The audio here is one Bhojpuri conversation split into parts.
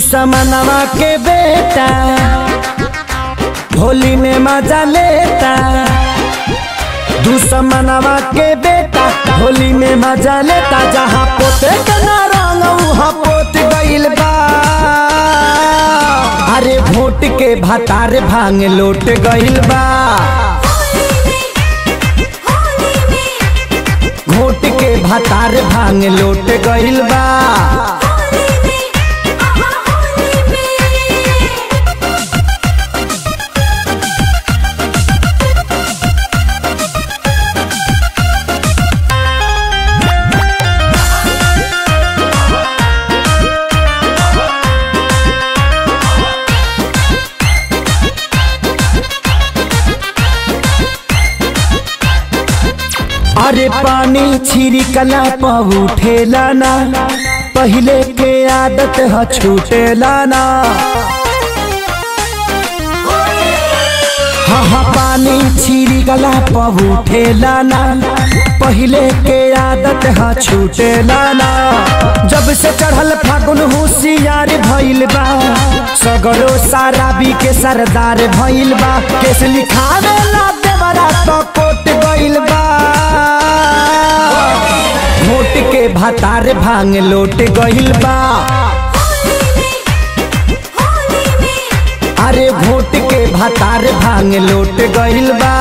दुश्मनवा के बेटा होली में मजा लेता दुश्मनवा के बेटा होली में मजा लेता जहाँ पोते के ना रंग वहाँ पोत गइल बा अरे वोट के भतार भांग लोट गइल बा वोट के भतार भांग लोट गइल बा अरे पानी छिड़कला पर उठेला ना पहले के आदत ह छूटेला ना हाँ हाँ पानी छिड़कला पर उठेला ना पहले के आदत ह छूटेला ना जब से चढ़ल फागुन होशियार भइल बा सगरो साराबी के सरदार भइल बा केस लिखावे ला देवरा तो कोट गइल बा वोट के भतार भांग लोट गइल बा अरे वोट के भतार भांग लोट गइल बा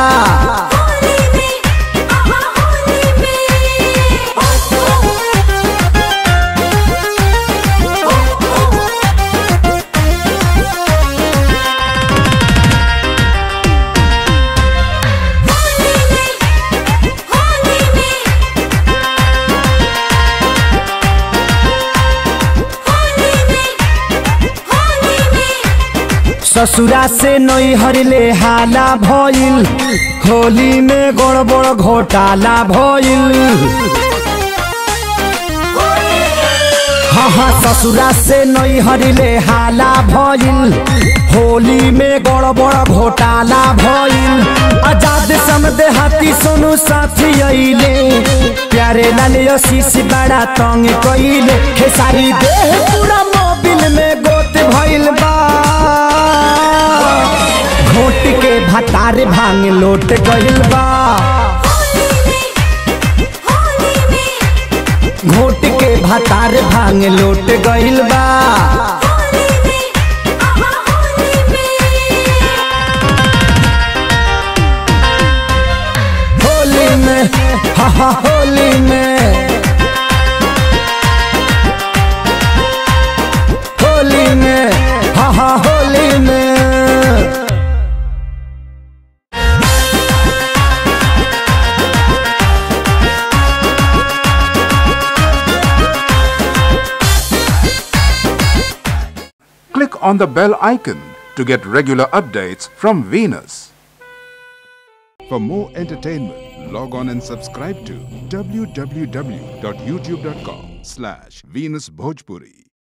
ससुरा से नई हरले हाला भइल होली में गड़बड़ घोटाला भइल हाँ हाँ ससुरा से नई हरले हाला भइल होली में गड़बड़ घोटाला भइल आजाद समदे हाथी सोनू साथी अइले प्यारे लाल आशीष बड़ा तंग कइले खेसारी देह पूरा मोबिल में गोत भइल बा घोट के भतार भांग लोट गइल बा घोट के भतार भांग लोट गइल बा होली में हा हा होली में होली में हा हा होली में Click on the bell icon to get regular updates from Venus. For more entertainment, log on and subscribe to www.youtube.com slash Venus Bhojpuri.